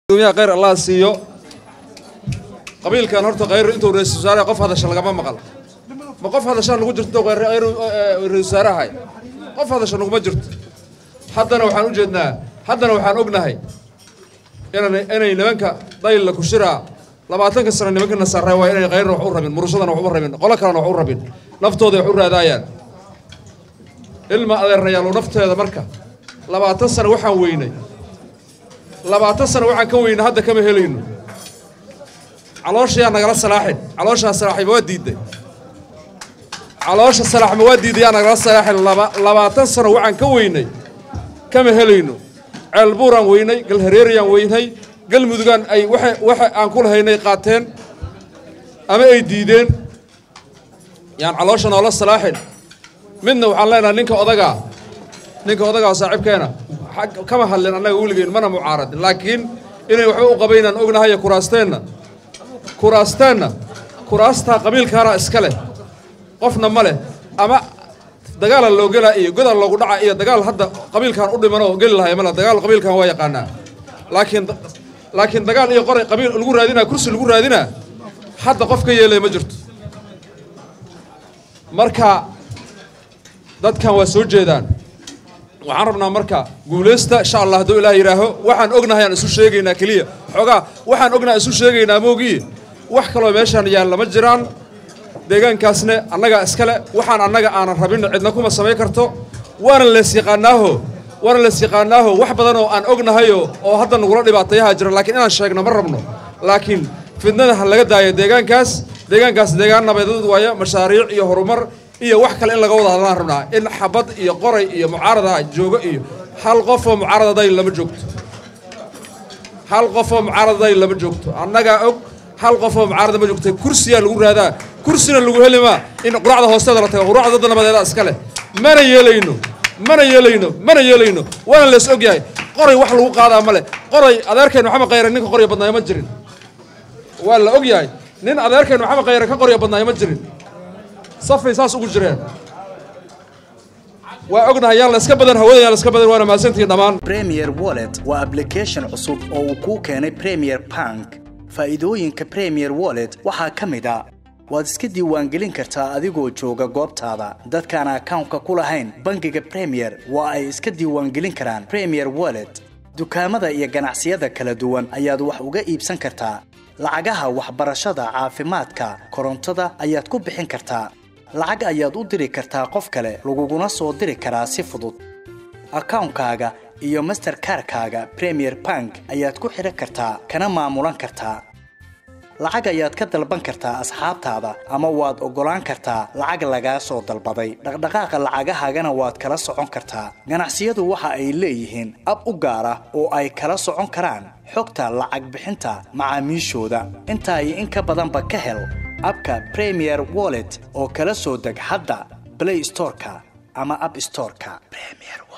gudoomiyaha khayr allah siiyo qabiilkan horta khayr intuu ra-isul wasaare qof hadasha lagama maqal ma qof hadashaa nagu jirto intuu ra-isul wasaarahay qof hadasha naguma jirto haddana waxaan u jeednaa haddana waxaan ognahay inan inay nimanka daylla kushiraa labaatanka sano nimanka nasaare waa inay khayrna wax u rabin murushadana wax u rabin qolo kalena wax u rabin naftooda wax u raadaayaan ilma adeerayaalo nafteeda marka labaatan sano waxaan weynay labaatan sano waxaan ka weynay hadda kama helayno calooshayaa nagala salaaxin calooshaa salaaxima waa diidday caloosha salaaxma waa diidday yaa nagala salaaxin laba labaatan sano waxaan ka weynay kama helayno ceelbuuraan weynay galhareeriyaan weynay galmudugaan ay waxa waxa aan ku lahaynay qaateen ama ay diideen yaan caloosha noola salaaxin midna waxaan leenahay ninka odagaa ninka odagaa saaxiibkeena kama hadlin annaga weligeyn mana mucaaradin laakiin inay waxba u qabaynaan ognahay kuraasteenna kuraasteenna kuraastaa qabiilkaana iska leh qofna ma leh ama dagaala loo gelaa iyo godaa loogu dhaca iyo dagaal hadda qabiilkan u dhimanoo geli lahay male dagaal qabiilkan waa yaqaanaa laakiin laakiin dagaal iyo qoray qabiil lagu raadinaa kursi lagu raadinaa hadda qof ka yeelaya ma jirto marka dadkan waa soo jeedaan waxaan rabnaa marka guulaysta insha allah hadduu ilaah yidhaaho waxaan ognahay aan isu sheegaynaa keliya xoogaa waxaan ognahay isu sheegaynaa moogii wax kaloo meeshaan yaalla ma jiraan deegaankaasne annagaa iskale waxaan annaga aanan rabin cidna kuma samayn karto waana lees yaqaanaaho waana lees yaqaanaaho wax badanoo aan ognahayo oo hadda nagula dhibaatayaha jira laakiin inaan sheegno ma rabno laakiin fidnada ha laga daayo deegaankaas deegaankaas deegaan nabadeed waayo mashaariic iyo horumar iyo wax kale in laga wada hadlaan rabnaa in xabad iyo qoray iyo mucaarada joogo iyo hal qof oo mucaaradaday lama joogto hal qof oo mucaaradaday lama joogto annagaa og hal qof oo mucaarada ma joogto kursiyaa lagu raadaa kursina lagu heli maa in quraacda hoosteeda la tago quraacda dadda nabadeeda iska leh mana yeelayno mana yeelayno mana yeelayno waana lees og yahay qoray wax lagu qaadaa ma leh qoray adeerkeen maxamed khayre ninka qorya badnaayo ma jirin waa la og yahay nin adeerkeen maxamed khayre ka qorya badnaayo ma jirin safay saas ugu jireen waa ognahay yaan layska badan hawada yaan layska badan waana mahadsantihiin dhammaan premier wallet waa application cusub oo uu kuu keenay premier bank faa'iidooyinka premier wallet waxaa ka mid a waad iska diiwaangelin kartaa adigoo jooga goobtaada dadkaan akawnka ku lahayn bangiga premier waa ay iska diiwaangelin karaan premier wallet dukaamada iyo ganacsiyada kala duwan ayaad wax uga iibsan kartaa lacagaha waxbarashada caafimaadka korontada ayaad ku bixin kartaa lacag ayaad u diri kartaa qof kale laguguna soo diri karaa si fudud akawnkaaga iyo masterkarkaaga premier bank ayaad ku xidhan kartaa kana maamulan kartaa lacag ayaad ka dalban kartaa asxaabtaada ama waad oggolaan kartaa lacag lagaa soo dalbaday dhaqdhaqaaqa lacagahaagana waad kala socon kartaa ganacsiyadu waxa ay leeyihiin ab u gaar ah oo ay kala socon karaan xogta lacag bixinta macaamiishooda intaa iyo in ka badanba ka hel abka premier wallet oo kala soo deg hadda blay storeka ama ab storeka